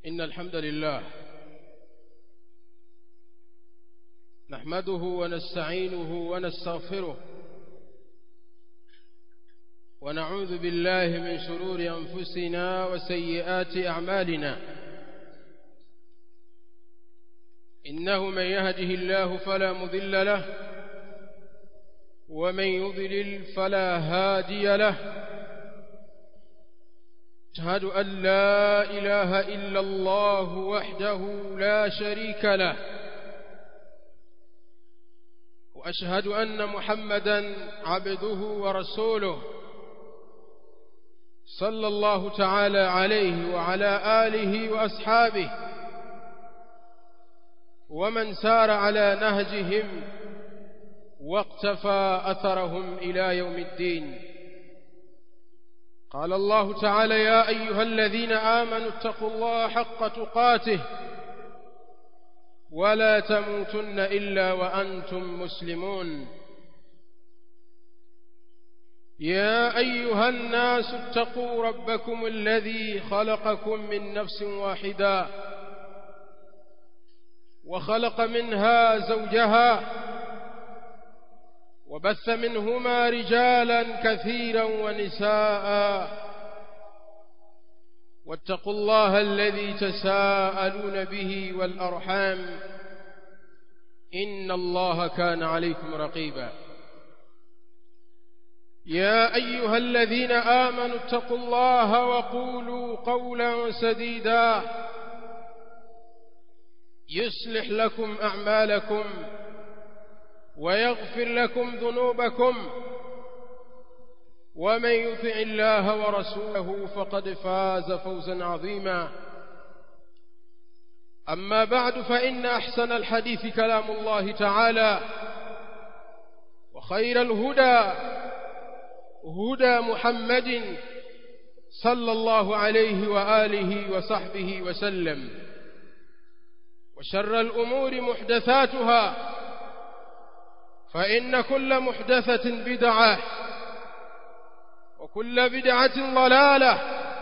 إن الحمد لله نحمده ونستعينه ونستغفره ونعوذ بالله من شرور أنفسنا وسيئات أعمالنا إنه من يهده الله فلا مذل له ومن يضلل فلا هادي له أشهد أن لا إله إلا الله وحده لا شريك له وأشهد أن محمدا عبده ورسوله صلى الله تعالى عليه وعلى آله وأصحابه ومن سار على نهجهم واقتفى أثرهم إلى يوم الدين قال الله تعالى يا أيها الذين آمنوا اتقوا الله حق تقاته ولا تموتن إلا وأنتم مسلمون يا أيها الناس اتقوا ربكم الذي خلقكم من نفس واحدة وخلق منها زوجها وبث منهما رجالا كثيرا ونساء واتقوا الله الذي تساءلون به والأرحام إن الله كان عليكم رقيبا يا أيها الذين آمنوا اتقوا الله وقولوا قولا سديدا يصلح لكم أعمالكم ويغفر لكم ذنوبكم ومن يطع الله ورسوله فقد فاز فوزا عظيما أما بعد فإن أحسن الحديث كلام الله تعالى وخير الهدى هدى محمد صلى الله عليه وآله وصحبه وسلم وشر الأمور محدثاتها فإن كل محدثة بدعة وكل بدعة ضلالة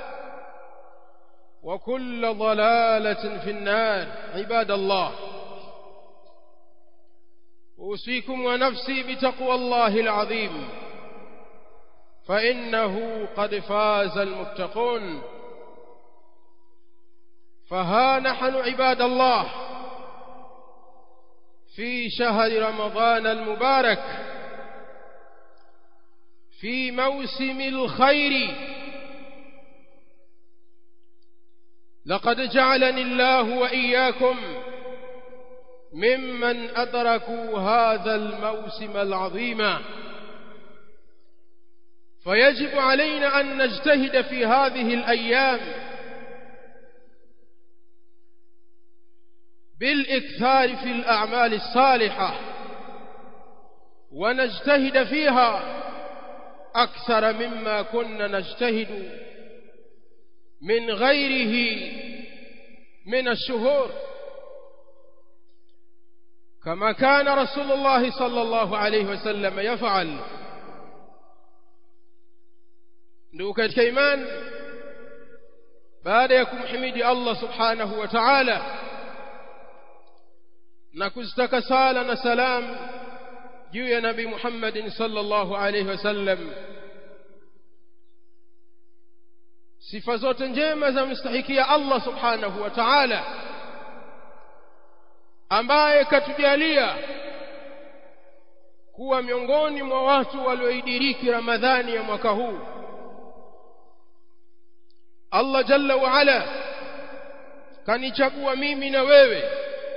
وكل ضلالة في النار عباد الله أوصيكم ونفسي بتقوى الله العظيم فإنه قد فاز المتقون فها نحن عباد الله في شهر رمضان المبارك في موسم الخير لقد جعلني الله وإياكم ممن أدركوا هذا الموسم العظيم فيجب علينا أن نجتهد في هذه الأيام بالإكثار في الأعمال الصالحة ونجتهد فيها أكثر مما كنا نجتهد من غيره من الشهور كما كان رسول الله صلى الله عليه وسلم يفعل ndugu katika imani baada ya kumhimidi Allah subhanahu wa ta'ala na kuzitaka sala na salam juu ya nabii Muhammad sallallahu alayhi wasallam sifa zote njema za mstahikia Allah subhanahu wa ta'ala ambaye katujalia kuwa miongoni mwa watu walioidiriki Ramadhani ya mwaka huu Allah jalla wa ala kanichagua mimi na wewe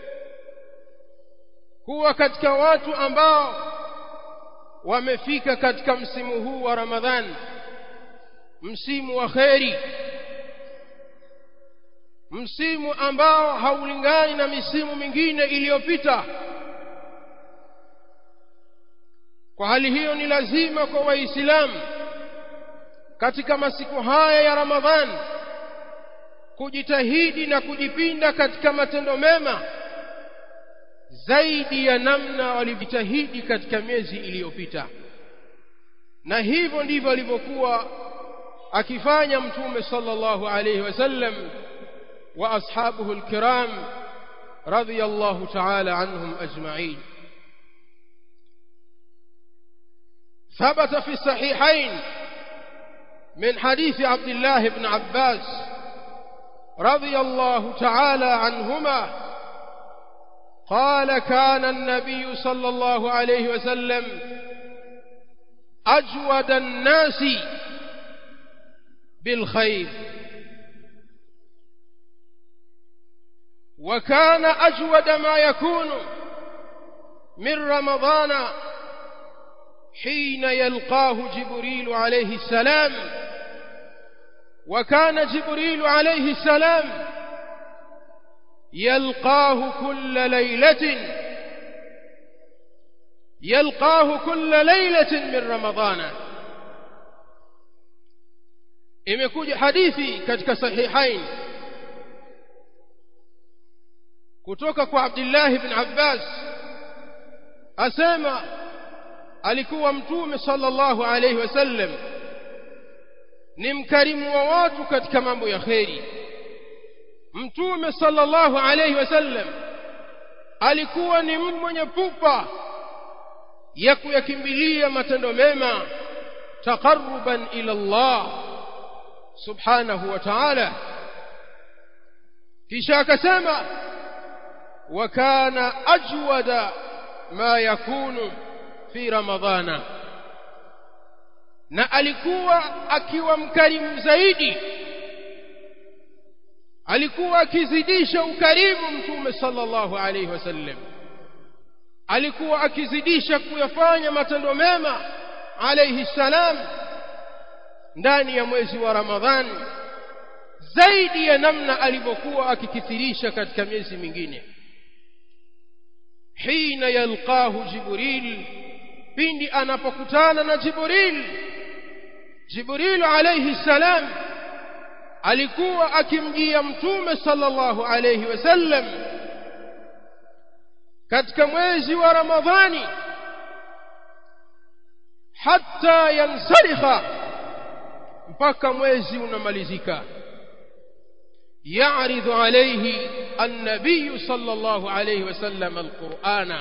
kuwa katika watu ambao wamefika katika msimu huu wa Ramadhani msimu wa kheri msimu ambao haulingani na misimu mingine iliyopita kwa hali hiyo ni lazima kwa waislamu katika masiku haya ya Ramadhani kujitahidi na kujipinda katika matendo mema zaidi ya namna walivyojitahidi katika miezi iliyopita na hivyo ndivyo alivyokuwa akifanya mtume sallallahu alayhi wasallam وأصحابه الكرام رضي الله تعالى عنهم أجمعين ثبت في الصحيحين من حديث عبد الله بن عباس رضي الله تعالى عنهما قال كان النبي صلى الله عليه وسلم أجود الناس بالخير وكان أجود ما يكون من رمضان حين يلقاه جبريل عليه السلام وكان جبريل عليه السلام يلقاه كل ليلة يلقاه كل ليلة من رمضان imekuja hadithi katika sahihain kutoka kwa Abdullah ibn Abbas asema alikuwa mtume sallallahu alayhi wasallam ni mkarimu wa watu katika mambo ya kheri mtume sallallahu alayhi wasallam alikuwa ni mtu mwenye pupa ya kuyakimbilia matendo mema taqarruban ila Allah subhanahu wa ta'ala kisha akasema wa kana ajwada ma yakunu fi ramadhana na alikuwa akiwa mkarimu zaidi alikuwa akizidisha ukarimu mtume sallallahu alayhi wasallam alikuwa akizidisha kuyafanya matendo mema alayhi salam ndani ya mwezi wa ramadhani zaidi ya namna alivyokuwa akikithirisha katika miezi mingine hina yalqahu jibril pindi anapokutana na jibril jibril alayhi salam alikuwa akimjia mtume sallallahu alayhi wasallam katika mwezi wa ramadhani hatta yansalikha mpaka mwezi unamalizika يعرض عليه النبي صلى الله عليه وسلم القرآن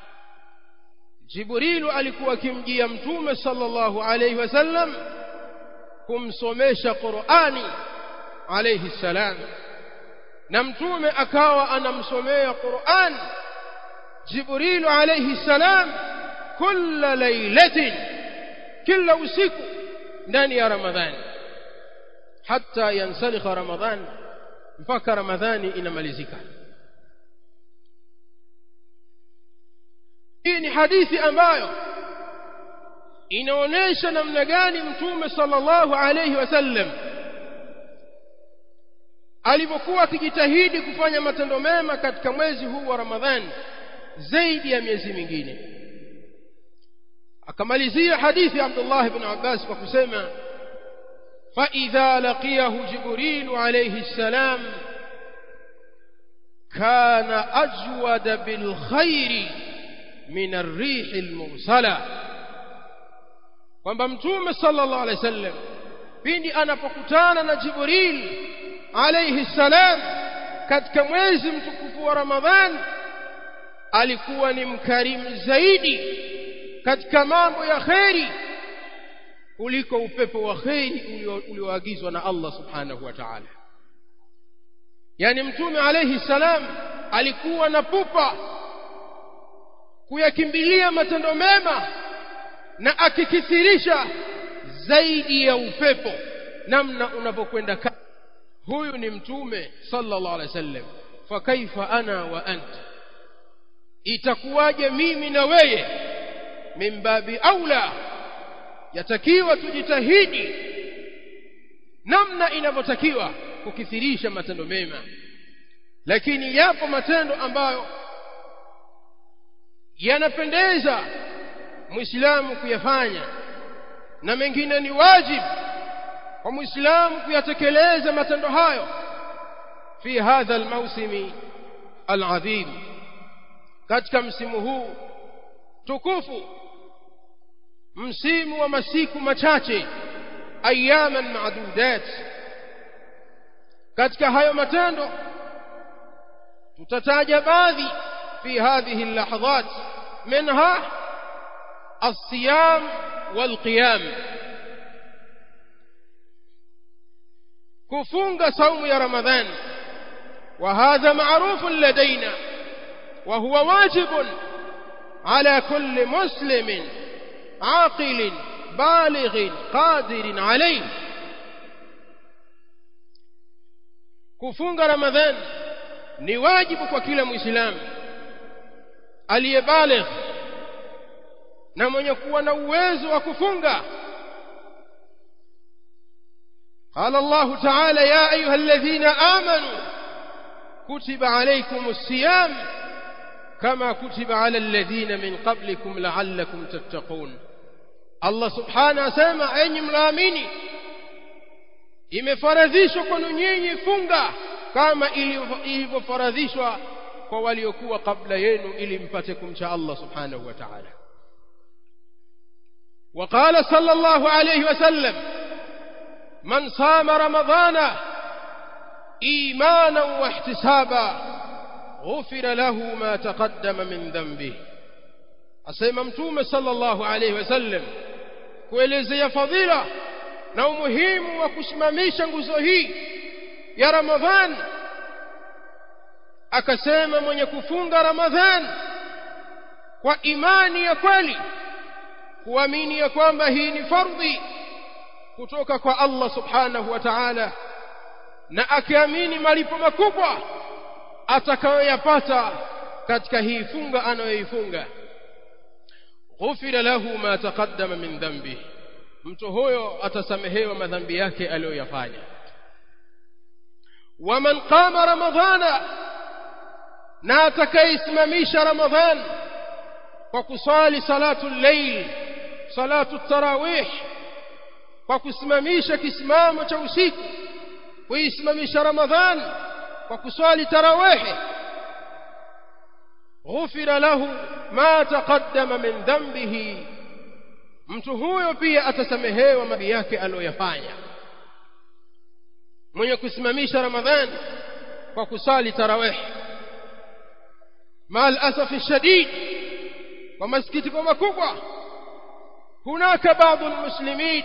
جبريل alikuwa akimjia mtume sallallahu alayhi wasallam kumsomesha Qur'ani alayhi salam na mtume akawa anamsomea Qur'an Jibril alayhi salam kila lailatin kila usiku ndani ya Ramadhani hatta yansalikha Ramadhani mpaka Ramadhani inamalizika hii ni hadithi ambayo inaonesha namna gani mtume sallallahu alayhi wasallam alipokuwa akijitahidi kufanya matendo mema katika mwezi huu wa Ramadhani zaidi ya miezi mingine akamalizia hadithi Abdullah ibn Abbas kwa kusema فإذا لقيه جبريل عليه السلام كان أجود بالخير من الريح المرسلة kwamba mtume sallallahu alaihi wasallam pindi anapokutana na Jibril alayhi salam katika mwezi mtukufu wa Ramadhan alikuwa ni mkarimu zaidi katika mambo ya kheri kuliko upepo wa kheri ulioagizwa na Allah subhanahu wa ta'ala yani mtume alayhi salam alikuwa na pupa kuyakimbilia matendo mema na akikithirisha zaidi ya upepo namna unapokwenda huyu ni mtume sallallahu alaihi wasallam fa kaifa ana wa anta itakuwaje mimi na weye mimbabi aula yatakiwa tujitahidi namna inavyotakiwa kukithirisha matendo mema lakini yapo matendo ambayo yanapendeza muislamu kuyafanya na mengine ni wajibu kwa muislamu kuyatekeleza matendo hayo fi hadha almawsimi alazim katika msimu huu tukufu msimu wa masiku machache ayaman maadudat katika hayo matendo tutataja baadhi fi hadhihi اللحظات منها الصيام والقيام كفunga صوم يا رمضان وهذا معروف لدينا وهو واجب على كل مسلم عاقل بالغ قادر عليه kufunga ramadhan ni wajibu kwa kila muislamu aliyebaligh na mwenye kuwa na uwezo wa kufunga قال الله تعالى يا أيها الذين آمنوا كتب عليكم الصيام كما كتب على الذين من قبلكم لعلكم تتقون الله سبحانه سامع أين ملاميني imefaradhishwa kwenu nyinyi funga kama ilivyofaradhishwa kwa waliokuwa kabla yenu ili mpate kumcha Allah subhanahu wa ta'ala وقال صلى الله عليه وسلم من صام رمضان ايمانا واحتسابا غفر له ما تقدم من ذنبه asema mtume sallallahu alayhi wasallam kuelezea fadhila na umuhimu wa kusimamisha nguzo hii ya Ramadhan akasema mwenye kufunga Ramadhan kwa imani ya kweli kuamini ya kwamba hii ni fardhi kutoka kwa Allah subhanahu wa ta'ala na akiamini malipo makubwa atakayoyapata katika hii funga anayoifunga ghufira lahu ma taqaddama min dhanbi mtu huyo atasamehewa madhambi yake aliyoyafanya waman qama ramadhana na atakaisimamisha ramadhan kwa kusali salatu layl salatu tarawih kwa kusimamisha kisimamo cha usiku kuisimamisha ramadhan kwa kuswali tarawih ghufira lahu ma taqaddama min dhanbihi mtu huyo pia atasamehewa madhambi yake aliyoyafanya mwenye kusimamisha ramadhan kwa kusali tarawih mal asafi shadid kwa masikitiko makubwa hunaka baadhi almuslimin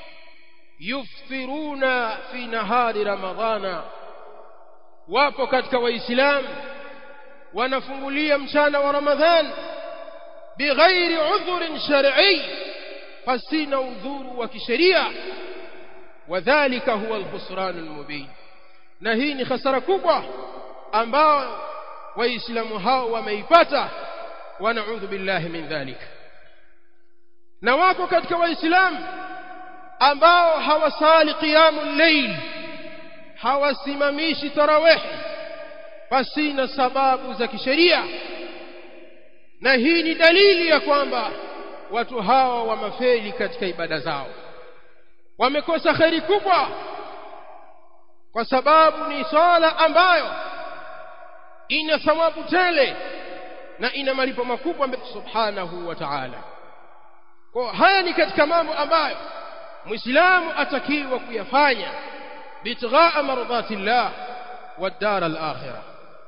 yuftiruna fi nahari ramadhana wapo katika waislamu wanafungulia mchana wa ramadhan bighairi udhurin shar'i fasina udhuru wa kisheria wadhālika huwa alkhusran almubin na hii ni hasara kubwa ambao waislamu hao wameipata wanaudhu billahi min dhalik na wako katika waislamu ambao hawasali qiyamul layl hawasimamishi tarawih pasina sababu za kisheria na hii ni dalili ya kwamba watu hawa wamefeli katika ibada zao wamekosa kheri kubwa kwa sababu ni swala ambayo ina thawabu tele na ina malipo makubwa subhanahu wa ta'ala kwa haya ni katika mambo ambayo muislamu atakiwa kuyafanya bitghaa mardhatillah والدار الآخرة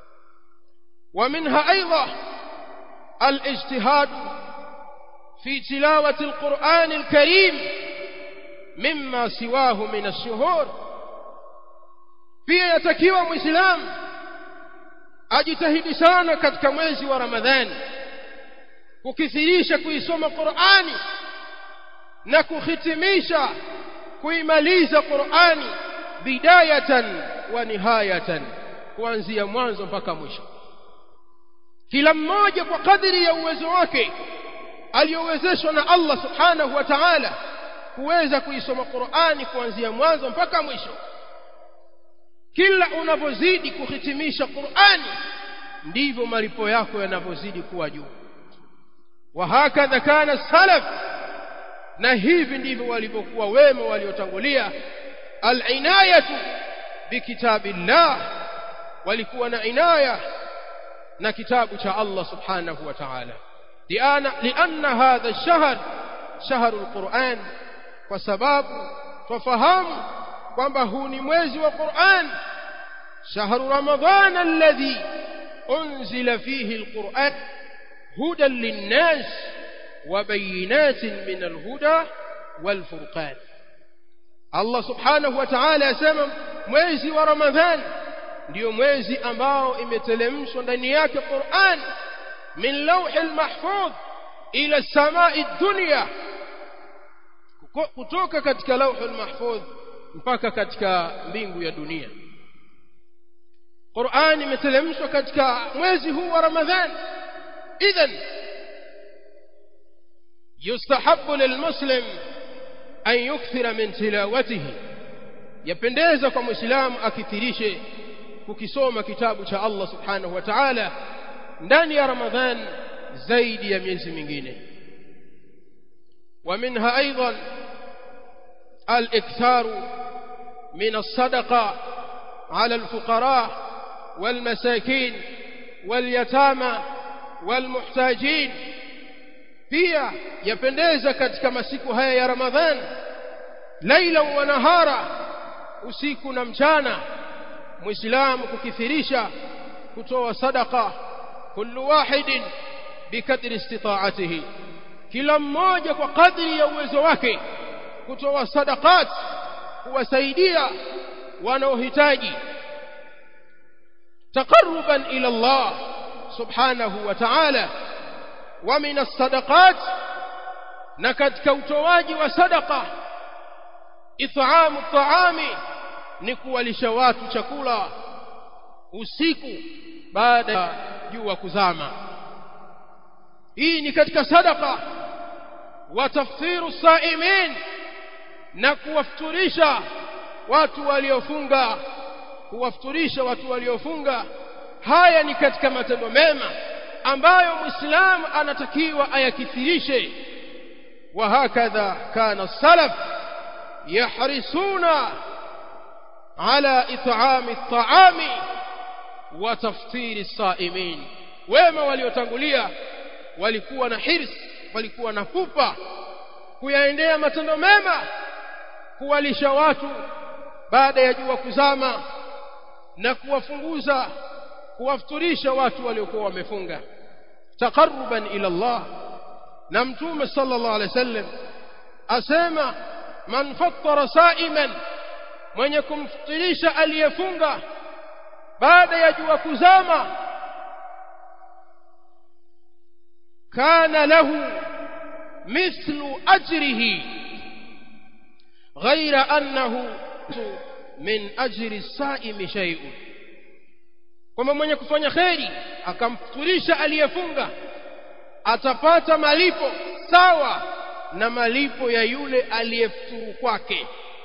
ومنها أيضا الاجتهاد في تلاوة القرآن الكريم مما سواه من الشهور pia yatakiwa muislamu ajitahidi sana katika mwezi wa ramadhani kukithirisha kuisoma qurani na kuhitimisha kuimaliza qurani bidayatan wa nihayatan kuanzia mwanzo mpaka mwisho kila mmoja kwa kadiri ya uwezo wake aliyowezeshwa na Allah subhanahu wa ta'ala kuweza kuisoma Qur'ani kuanzia mwanzo mpaka mwisho kila unavyozidi kuhitimisha Qur'ani ndivyo malipo yako yanavyozidi kuwa juu wa hakadha kana salaf na hivi ndivyo walivyokuwa wema waliotangulia al-inayatu bikitabillah walikuwa na inaya na kitabu cha Allah subhanahu wa ta'ala liana lianna hadha ash-shahr shahr al-Qur'an kwa sababu twafahamu kwamba huu ni mwezi wa Qur'an شهر رمضان الذي أنزل فيه القرآن هدى للناس وبينات من الهدى والفرقان Allah subhanahu wa ta'ala asema mwezi wa Ramadhan ndio mwezi ambao imetelemshwa ndani yake Qur'an min lawhil mahfuz ila samai dunya kutoka katika lawhul mahfuz mpaka katika mbingu ya dunia Qur'an imetelemshwa katika mwezi huu wa Ramadhan idhan yustahabbu lilmuslim an yukthira min tilawatihi yapendeza kwa muislamu akithirishe kukisoma kitabu cha Allah subhanahu wa ta'ala ndani ya Ramadhan zaidi ya miezi mingine ومنها أيضا الإكثار من الصدقة على الفقراء والمساكين واليتامى والمحتاجين pia yapendeza katika masiku haya ya Ramadhan laila wa nahara usiku na mchana muislamu kukithirisha kutoa sadaqa kullu wahidin bikadri istita'atihi kila mmoja kwa kadri ya uwezo wake kutoa sadaqat kuwasaidia wanaohitaji taqarruban ila Allah subhanahu wa ta'ala wa min as-sadaqat na katika utoaji wa sadaqa it'amu at-ta'ami ni kuwalisha watu chakula usiku baada ya jua kuzama hii ni katika sadaqa wa tafsiru saimin na kuwafuturisha watu waliofunga kuwafuturisha watu waliofunga haya ni katika matendo mema ambayo muislamu anatakiwa ayakithirishe wa hakadha kana salaf yahrisuna ala it'ami at'ami wa taftiri saimin wema waliotangulia walikuwa na hirs walikuwa na pupa kuyaendea matendo mema kuwalisha watu baada ya jua kuzama na kuwafunguza kuwafuturisha watu waliokuwa wamefunga taqarruban ila Allah na mtume sallallahu alaihi wasallam asema man fattara sa'iman mwenye kumfutirisha aliyefunga baada ya jua kuzama kana lahu mithlu ajrihi غير أنه من أجر الصائم شيء kwamba mwenye kufanya kheri akamfuturisha aliyefunga atapata malipo sawa na malipo ya yule aliyefuturu kwake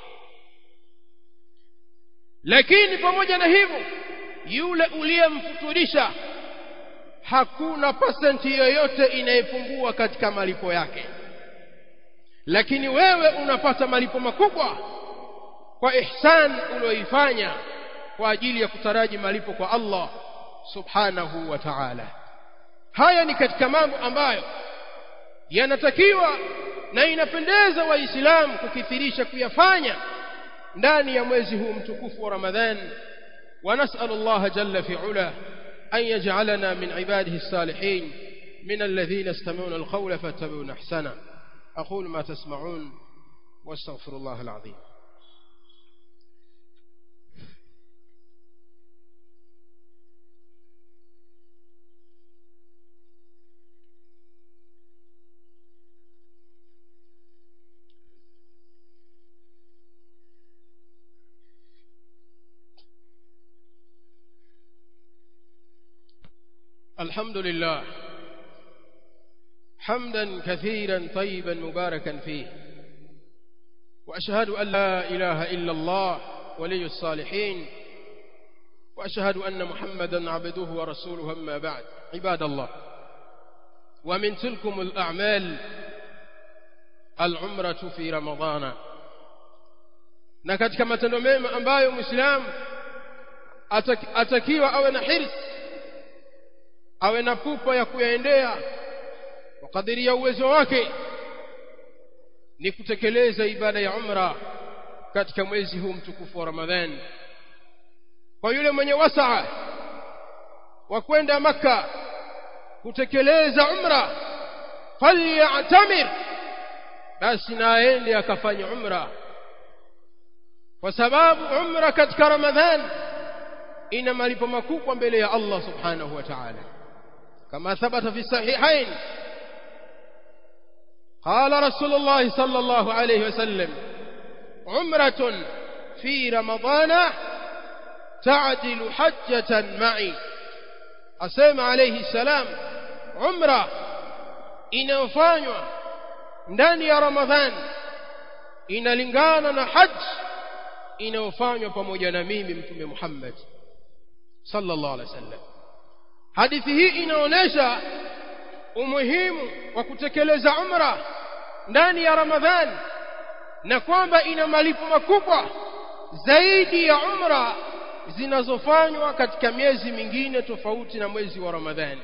lakini pamoja na hivyo yule uliyemfuturisha hakuna pasenti yoyote inayepungua katika malipo yake lakini wewe unapata malipo makubwa kwa ihsan ulioifanya kwa ajili ya kutaraji malipo kwa Allah subhanahu wa ta'ala haya ni katika mambo ambayo yanatakiwa na inapendeza waislamu kukithirisha kuyafanya ndani ya mwezi huu mtukufu wa Ramadhan ونسأل الله جل في علا أن يجعلنا من عباده الصالحين من الذين يستمعون القول فاتبعون أحسنه أقول ما تسمعون واستغفر الله العظيم الحمد لله حمدا كثيرا طيبا مباركا فيه وأشهد أن لا إله إلا الله ولي الصالحين وأشهد أن محمدا عبده ورسوله أما بعد عباد الله ومن تلكم الأعمال العمرة في رمضان na katika matendo mema ambayo muislamu atakiwa awe na hirs awe na pupa ya kuyaendea kwa kadiri ya uwezo wake ni kutekeleza ibada ya umra katika mwezi huu mtukufu wa Ramadhan kwa yule mwenye wasaa wa kwenda maka kutekeleza umra falyatamir basi na aende akafanya umra kwa sababu umra katika ramadhan ina malipo makubwa mbele ya Allah subhanahu wa ta'ala kama thabata fi sahihain قال رسول الله صلى الله عليه وسلم عمرة في رمضان تعدل حجة معي أسمع عليه السلام عمرة inayofanywa ndani ya Ramadhan inalingana na haji inayofanywa pamoja na mimi mtume Muhammad sallallahu alaihi wasallam hadithi hii inaonyesha umuhimu wa kutekeleza umra ndani ya Ramadhan na kwamba ina malipo makubwa zaidi ya umra zinazofanywa katika miezi mingine tofauti na mwezi wa Ramadhani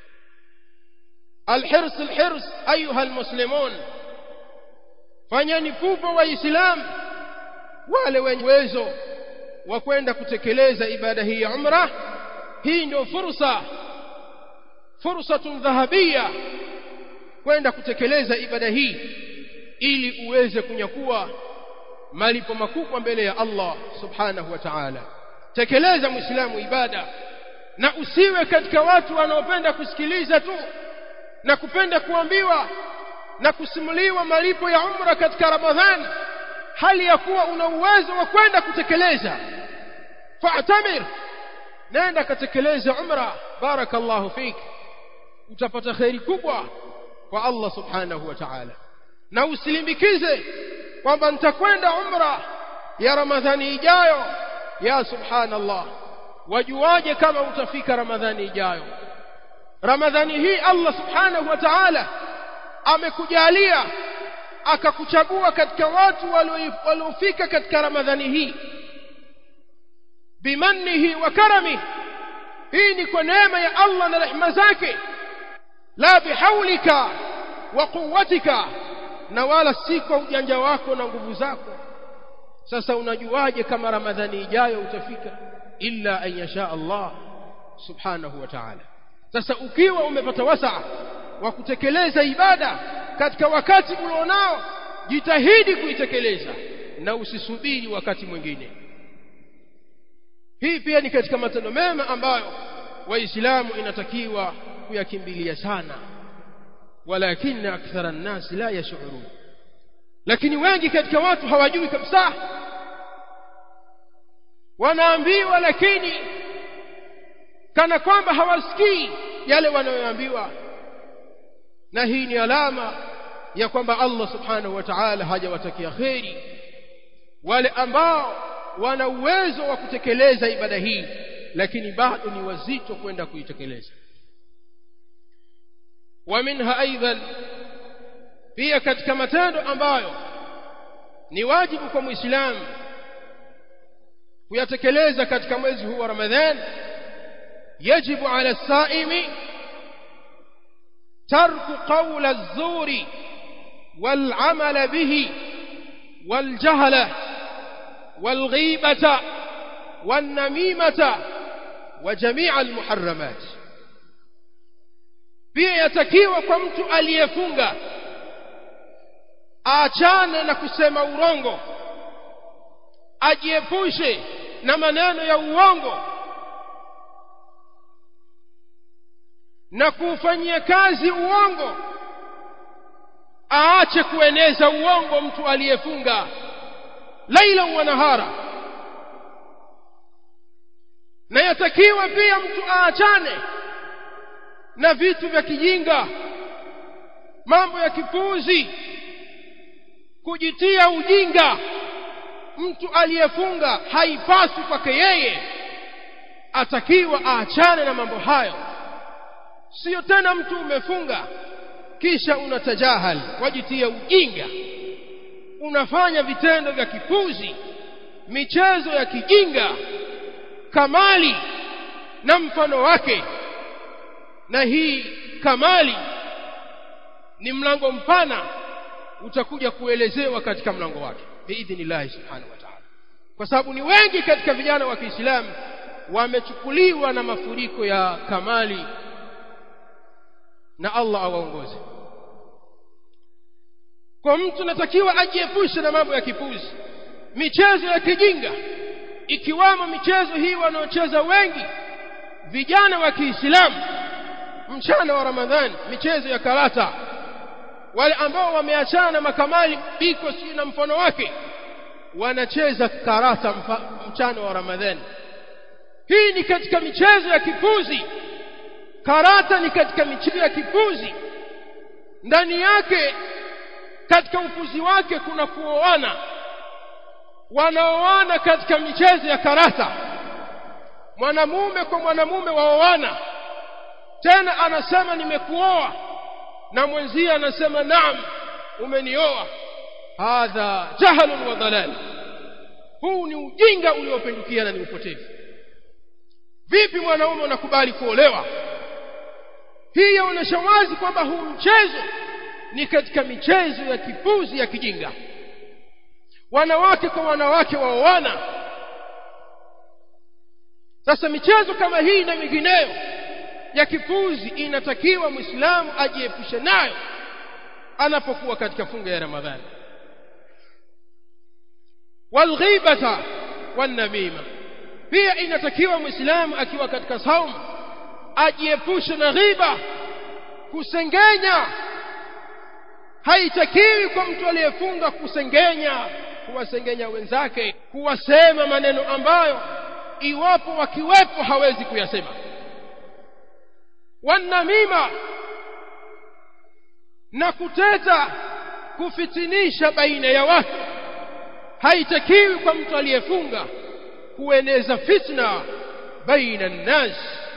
الحرص الحرص أيها المسلمون fanyeni pupa waislamu wale wenye uwezo wa kwenda kutekeleza ibada hii ya umra hii ndio fursa fursatun dhahabia kwenda kutekeleza ibada hii ili uweze kunyakua malipo makubwa mbele ya Allah subhanahu wa ta'ala tekeleza muislamu ibada na usiwe katika watu wanaopenda kusikiliza tu na kupenda kuambiwa na kusimuliwa malipo ya umra katika Ramadhani hali ya kuwa una uwezo wa kwenda kutekeleza fa'tamir nenda katekeleza umra barakallahu fik utapata khairi kubwa kwa Allah subhanahu wa ta'ala na usilimbikize kwamba nitakwenda umra ya Ramadhani ijayo ya subhanallah wajuaje kama utafika Ramadhani ijayo Ramadhani hii Allah subhanahu wa ta'ala amekujalia akakuchagua katika watu waliofika katika Ramadhani hii bimannihi wa karamihi hii ni kwa neema ya Allah na rehema zake la bihaulika wa quwwatika na wala si kwa ujanja wako na nguvu zako sasa unajuaje kama Ramadhani ijayo utafika illa an yasha Allah subhanahu wa ta'ala sasa ukiwa umepata wasaa wa kutekeleza ibada katika wakati ulionao jitahidi kuitekeleza na usisubiri wakati mwingine hii pia ni katika matendo mema ambayo waislamu inatakiwa kuyakimbilia sana walakin akthara an-nas la yash'urun lakini wengi katika watu hawajui kabisa wanaambiwa lakini kana kwamba hawasikii yale wanayoambiwa na hii ni alama ya kwamba Allah subhanahu wa ta'ala hajawatakia kheri wale ambao wana uwezo wa kutekeleza ibada hii lakini bado ni wazito kwenda kuitekeleza wa minha aidan pia katika matendo ambayo ni wajibu kwa muislamu kuyatekeleza katika mwezi huu wa Ramadhani يجب على الصائم ترك قول الزور والعمل به والجهل والغيبة والنميمة وجميع المحرمات pia yatakiwa kwa mtu aliyefunga aachane na kusema urongo ajiepushe na maneno ya uongo na kuufanyia kazi uongo aache kueneza uongo mtu aliyefunga laila wa nahara na yatakiwa pia mtu aachane na vitu vya kijinga mambo ya kipuuzi kujitia ujinga mtu aliyefunga haipaswi kwake yeye atakiwa aachane na mambo hayo sio tena mtu umefunga kisha unatajahal wajitia ujinga unafanya vitendo vya kipuzi michezo ya kijinga kamali na mfano wake na hii kamali ni mlango mpana utakuja kuelezewa katika mlango wake biidhnillah subhanahu wa ta'ala kwa sababu ni wengi katika vijana wa Kiislamu wamechukuliwa na mafuriko ya kamali na Allah awaongoze kwa mtu natakiwa ajiepushe na mambo ya kipuzi michezo ya kijinga ikiwamo michezo hii wanaocheza wengi vijana wa Kiislamu mchana wa Ramadhani michezo ya karata wale ambao wameachana na makamali biko si na mfano wake wanacheza karata mfa, mchana wa Ramadhani hii ni katika michezo ya kipuzi karata ni katika michezo ya kipuzi ndani yake katika upuzi wake kuna kuoana wanaoana katika michezo ya karata mwanamume kwa mwanamume waoana tena anasema nimekuoa na mwenzie anasema naam umenioa hadha jahalun wa dalal huu ni ujinga uliopindukia na ni upotevu vipi mwanaume unakubali kuolewa hii yaonyesha wazi kwamba huu mchezo ni katika michezo ya kipuzi ya kijinga wanawake kwa wanawake waoana sasa michezo kama hii na mingineyo ya kipuzi inatakiwa muislamu ajiepushe nayo anapokuwa katika funga ya ramadhani walghibata wanamima pia inatakiwa muislamu akiwa katika saumu ajiepushe na ghiba kusengenya haitakiwi kwa mtu aliyefunga kusengenya kuwasengenya wenzake kuwasema maneno ambayo iwapo wakiwepo hawezi kuyasema wanamima na kuteta kufitinisha baina ya watu haitakiwi kwa mtu aliyefunga kueneza fitna baina nnas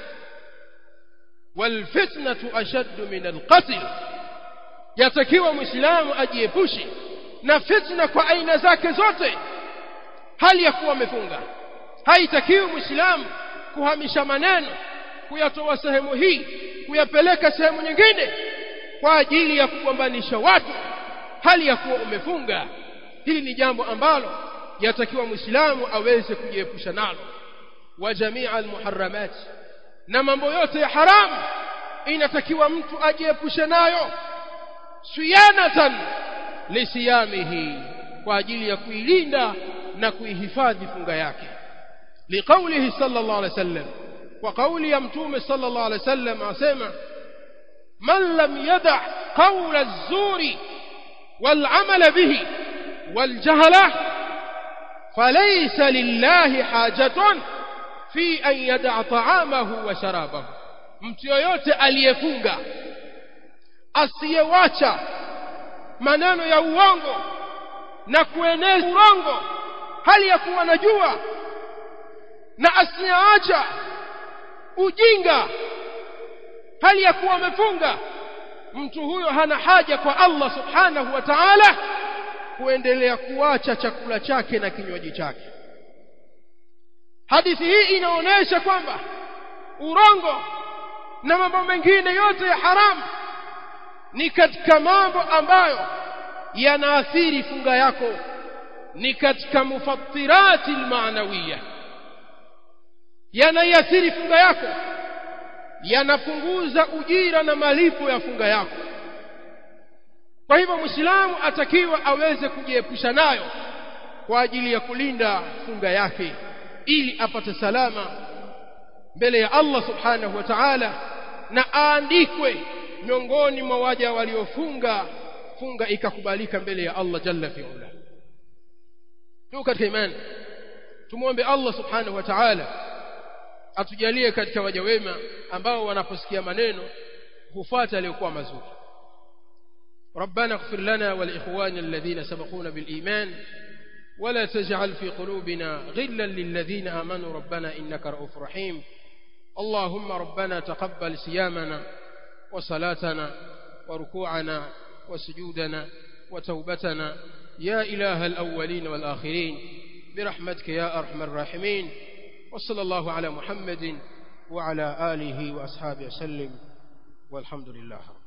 walfitnatu ashaddu min alqatl yatakiwa muislamu ajiepushe na fitna kwa aina zake zote hali ya kuwa amefunga haitakiwi muislamu kuhamisha maneno kuyatoa sehemu hii kuyapeleka sehemu nyingine kwa ajili ya kugombanisha watu hali ya kuwa umefunga hili ni jambo ambalo yatakiwa muislamu aweze kujiepusha nalo wa jamia almuharramat na mambo yote ya haramu inatakiwa mtu ajiepushe nayo siyanatan lisiyamihi kwa ajili ya kuilinda na kuihifadhi funga yake liqaulihi sallallahu alaihi wasallam kwa kauli ya mtume sallallahu alaihi wasallam asema man lam yada qawla az-zuri wal amala bihi wal jahla falaysa lillahi hajatun fi an yada ta'amahu wa sharabahu mtu yoyote aliyefunga asiyewacha maneno ya uongo na kueneza urongo hali ya kuwa najua na asiyeacha ujinga hali ya kuwa amefunga mtu huyo hana haja kwa Allah subhanahu wa ta'ala kuendelea kuacha chakula chake na kinywaji chake hadithi hii inaonyesha kwamba urongo na mambo mengine yote ya haramu ni katika mambo ambayo yanaathiri funga yako ni katika mufattirati almaanawiya yanaiathiri funga yako yanapunguza ujira na malipo ya funga yako kwa hivyo muislamu atakiwa aweze kujiepusha nayo kwa ajili ya kulinda funga yake ili apate salama mbele ya Allah subhanahu wa ta'ala na aandikwe miongoni mwa waja waliofunga funga ikakubalika mbele ya Allah jalla fi'ala tu katika imani tumuombe Allah subhanahu wa ta'ala atujalie katika waja wema ambao wanaposikia maneno hufuata aliyokuwa mazuri ربنا اغفر لنا ولإخواننا الذين سبقونا بالإيمان ولا تجعل في قلوبنا غلا للذين آمنوا ربنا إنك رؤوف رحيم اللهم ربنا تقبل صيامنا وصلاتنا وركوعنا وسجودنا وتوبتنا يا إله الأولين والآخرين برحمتك يا أرحم الراحمين وصلى الله على محمد وعلى آله وأصحابه وسلم والحمد لله